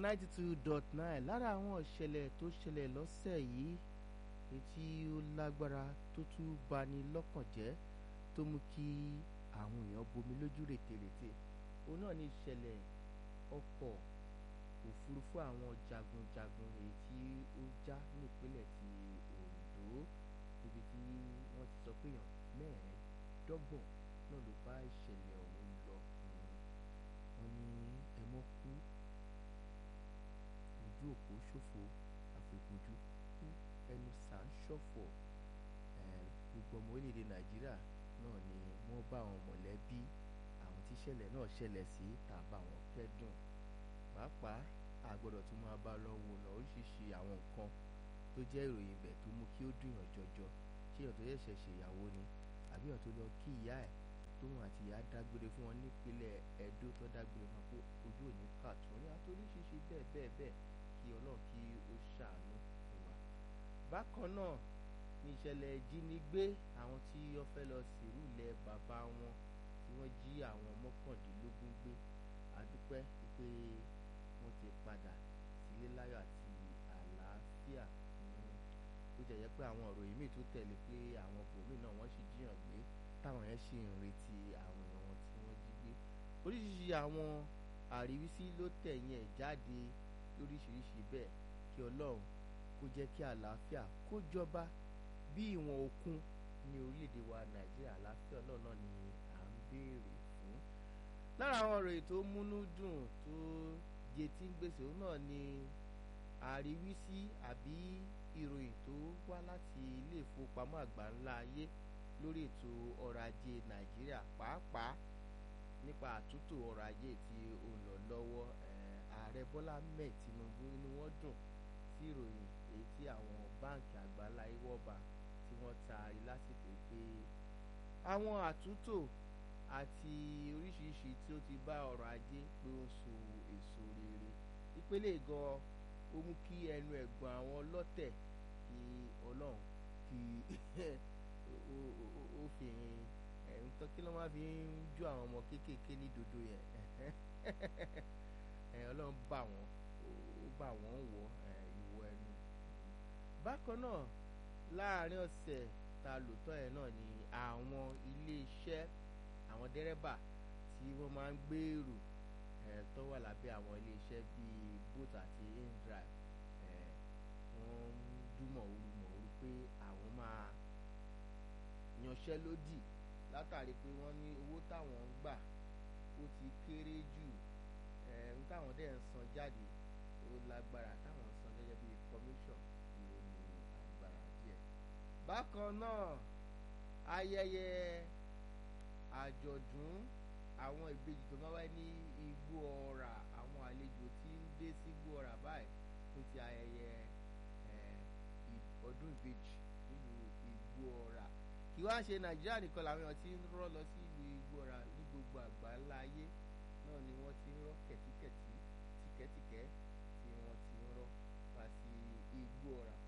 ninety two dot nine lára àwọn ìṣẹ̀lẹ̀ tó ṣẹlẹ̀ lọ́sẹ̀ yìí etí ó lágbára tó tún bani lọ́kàn jẹ́ tó mú kí àwọn èèyàn bomi lójú rètèrètè òun náà ní ìṣẹ̀lẹ̀ ọkọ̀ òfurufú àwọn jagunjagun èyí tí ó já nípínlẹ̀ ti Ondo níbi tí wọ́n ti sọ pé èèyàn mẹ́ẹ̀ẹ́dọ́gbọ̀n náà ló bá ìṣẹ̀lẹ̀ ọ̀hún lọ wọ́n ní ẹmọ́ kú ojú òpó ṣòfò àfẹ̀kùjú kú ẹnu sàn ṣọ̀fọ̀ gbogbo ọmọ orílẹ̀-èdè Nàìjíríà náà ni wọ́n bá àwọn mọ̀lẹ́bí àwọn tíṣẹ̀lẹ̀ náà ṣẹlẹ̀ sí tàbá wọn kẹ́dùn pàápàá àgbọ́dọ̀ tún máa bá lọ wò lọ oríṣiríṣi àwọn nǹkan tó jẹ́ ìròyìn ibẹ̀ tó mú kí ó dùnyàn jọjọ ṣé èèyàn tó ṣẹ̀ṣẹ̀ ṣèyàwó ni àbí èèyàn tó lọ kí ìyá ẹ̀ tóun àti ìyá dágbére fún wọn nípínlẹ̀ Ẹdó tó dágbére wọn pé ojú òní kàtún ní àtòríṣiríṣi bẹ́ẹ̀ bẹ́ẹ̀ bẹ́ẹ̀ kí Ọlọ́run kí ó ṣàánú fún wa. bákan náà ní ìṣẹ̀lẹ̀ ìjínigbé àwọn tí wọ́n fẹ́ lọ sìrú ilẹ̀ bàbá wọn tí wọ́n jí àwọn mọ́kàndínlógún gbé àdúpẹ́ pé wọ́n ti padà sílé láyọ̀ àti àlàáfíà ó jẹ́ jẹ́ pé àwọn ọ̀rọ̀ yìí míì tó tẹ̀lé pé àwọn bòmíì náà wọ́n sì jíyàn gbé táwọn yẹn sì ń retí àwọn èèyàn wọn tí wọ́n jí gbé oríṣiríṣi àwọn àríwísí ló tẹ̀yìn ẹ̀ jáde lóríṣiríṣi bẹ́ẹ̀ kí Ọlọ́run kó jẹ́ kí àlàáfíà kó jọba bí ìwọ̀n òkun ní orílẹ̀-èdè wa Nàìjíríà àlàáfíà Ọlọ́run náà ni à ń béèrè fún lára àwọn ọ̀rọ̀ èyí tó múnú dùn tó jẹ tí ń gbèsè òun náà ni àríwísí àbí ìròyìn tó wá láti ilé ìfowópamọ́ àgbà ńlá ayé lórí ètò ọrọ̀ ajé Nàìjíríà pàápàá nípa àtúntò ọrọ̀ ajé tí ó ń lọ lọ́wọ́ ààrẹ Bọ́lá Ahmed Tinubu inú wọn dùn sí ìròyìn èyí tí àwọn báǹkì àgbà ńlá ayé wọ́ọ̀bà tí wọ́n taari lásìkò pé àwọn àtúntò àti oríṣiríṣi tí ó ti bá ọrọ̀ ajé pé ó so èso rere ìpele gan ó mú kí ẹnu ẹ̀gbọ́n àwọn ọlọ́tẹ̀ kí ọlọ́run kí ó fi nǹkan kí ló máa fi ń jó àwọn ọmọ kéékèèké ní dodo yẹn ọlọ́run bá wọn ó bá wọn wọ ìwọ ẹnu bákan náà láàárín ọ̀sẹ̀ ta lòótọ́ ẹ̀ náà ni àwọn ilé iṣẹ́ àwọn dẹ́rẹ́bà tí wọ́n máa ń gbèrò tó wà lábẹ́ àwọn iléeṣẹ́ bíi boat àti indrive wọ́n ń dúmọ̀ ooru mọ̀ ooru pé àwọn máa yanṣẹ́lódì látàrí pé wọ́n ní owó táwọn ń gbà ó ti kéré jù ń táwọn dẹ̀ ń san jáde ó lágbára táwọn ń san gẹ́gẹ́ bíi commission ló ní agbára díẹ̀. bákan náà ayẹyẹ àjọ̀dún àwọn ìbejì tó máa wáyé ní igbó ọ̀rà àwọn àlejò tí ń dé sí igbó ọ̀rà báyìí fún ti ayẹyẹ ọdún ìbejì nílùú igbó ọ̀rà kí wá ṣe nàìjíríà nìkan làwọn èèyàn ti ń rọ́ lọ sí ìlú igbó ọ̀rà ní gbogbo àgbáńlá ayé náà ni wọ́n ti ń rọ́ kẹ̀tíkẹ̀tí tìkẹ́tìkẹ́ tí wọ́n ti ń rọ́ wá sí igbó ọ̀rà